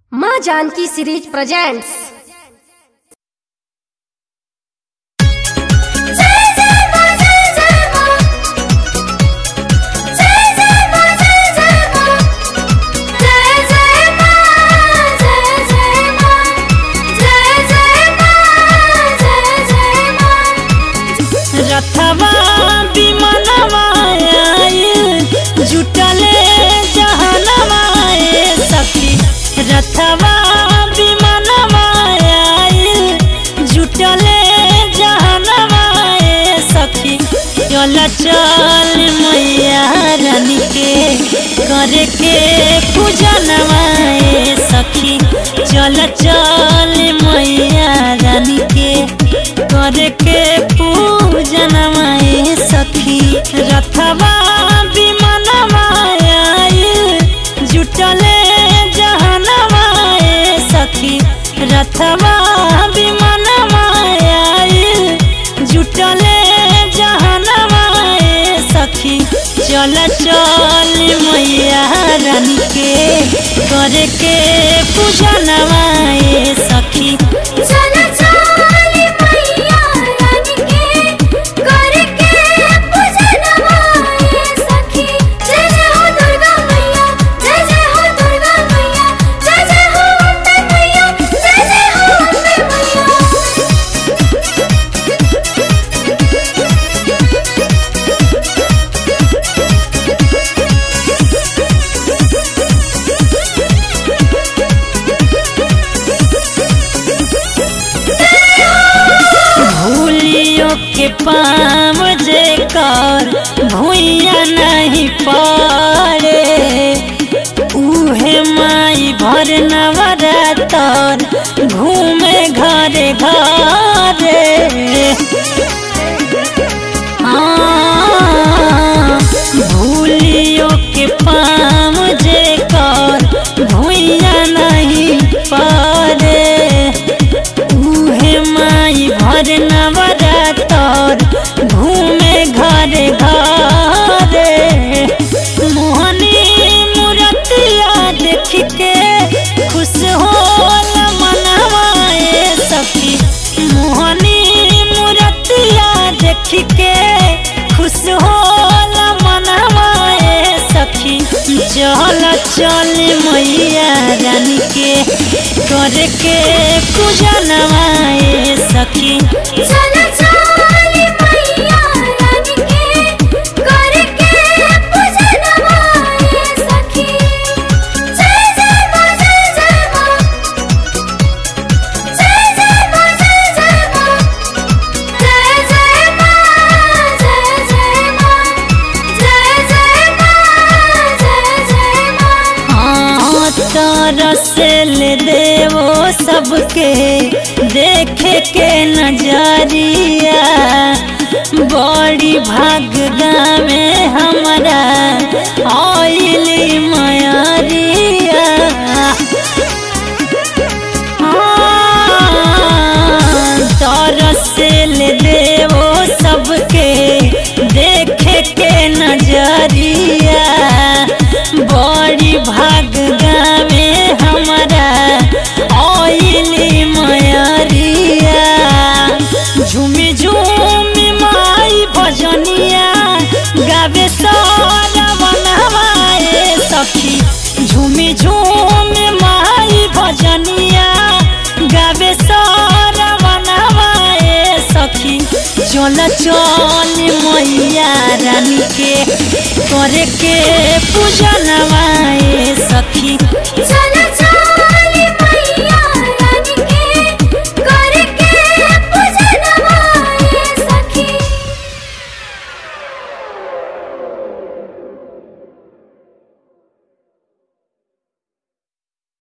माँ Janaki series presents रथवा विमानवा आइल जुटले जहनवा ए सखी रथवा विमानवा आइल जुटले जहनवा ए सखी चल चल मैया रानी के करे के पूजनवा ए सखी चल चल मैया रानी के करे के पूजनवा ए सखी रथवा विमानवा आइल जुटले जहनवा ए सखी रथवा विमानवा आइल जुटले जहनवा ए सखी चल चल मैया रानी के करे के पूजनवा ए सखी भूलियो के पाम जे कर भूया नहीं पड़े उहे माई भर नवरातर घूमे घरे घरे हाँ, भूलियो के पाम जे कर भूया नहीं पड़े उहे माई भर नवरातर घूमे घरे घरे मोहनी मूर्तिया देख के खुश होल मनवा ए सखी मोहनी मूर्तिया देख के खुश होल मनवा ए सखी चल चल मैया रानी के करे के पूजनवा ए सखी हाँ तरसल देवो सबके देखे के नजरिया बड़ी भाग में हमारा आइली मयरिया हाँ, तरसल देवो सबके देखे के नजरिया बड़ी भाग में हमारा आइली मयरिया झूमी झूमी माई भजनिया गावे सारा बनवाए सखी झूमी झूमी माई भजनिया गावे सारा बनवाए सखी चल चल मैया रानी के करे के पूजनवा ए सखी